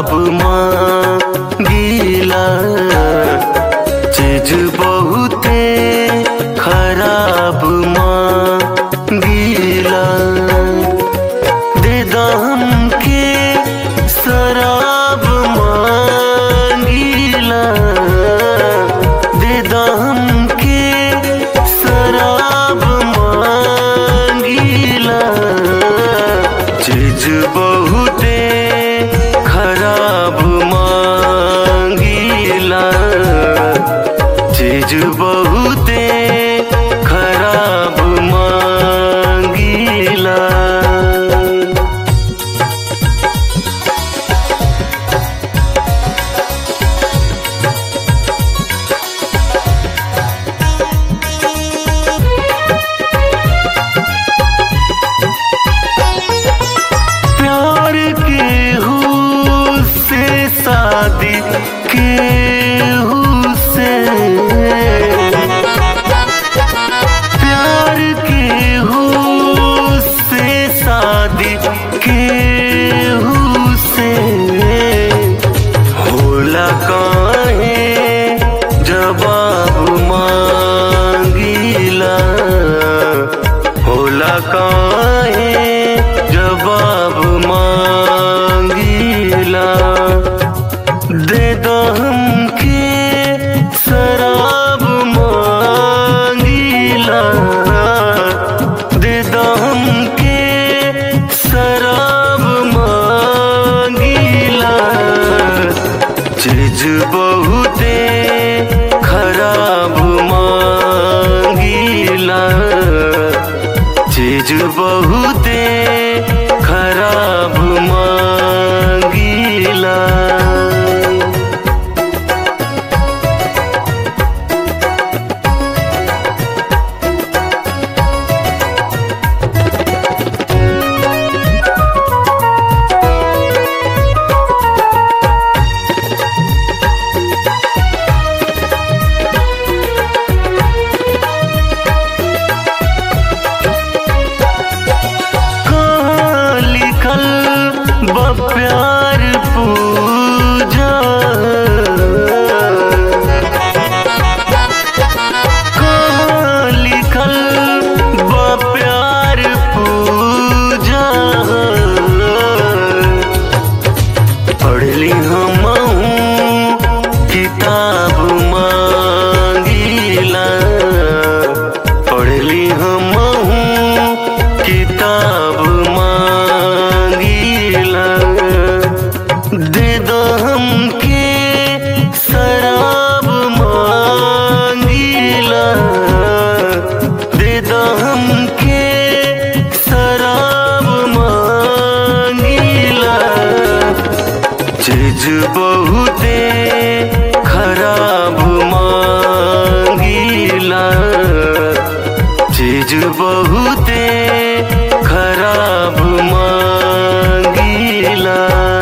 खराब मांगीला चीज बहुते खराब मांगीला दे दाम के शराब मांगीला दे दाम के शराब मांगीला चीज बहुते खराब मांगीला चीज बहुते खराब मांगीला प्यार के हु से शादी के हु से प्यार के हु से शादी के हु से होला काहे जवाब मांगीला होला काहे जवाब मांगीला दे दो हमके शराब मांगीला दे दो हमके शराब मांगीला चीज बहुते खराब मांगीला चीज बहुते खराब मांगीला कहाँ लिखल बा प्यार पूजा कहाँ लिखल बा प्यार पूजा पढ़ली हम किताब मांगीला पढ़ली हम किताब मांगीला दे दो हमके शराब मांगीला दे दो हमके शराब मांगीला चीज बहुते खराब मांगीला चीज बहुते खराब मांगीला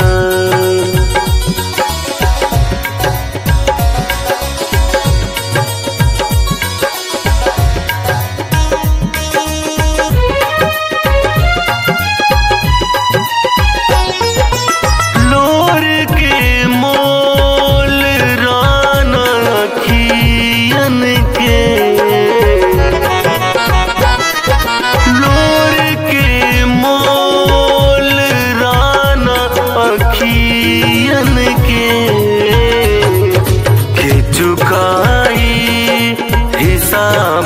लोर के मोल राना खियन के लोर के मोल राना अखियन के के चुकाई हिसाब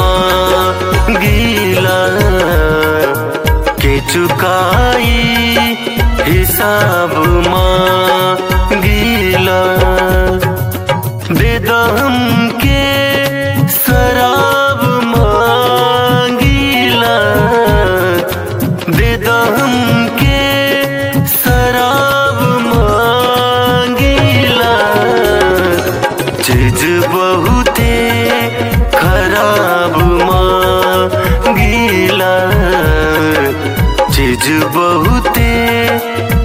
मांगीला के चुकाई हिसाब मांगीला दे दो हमके शराब मांगीला दे दो हमके शराब मांगीला चीज बहुते खराब मांगीला चीज बहुते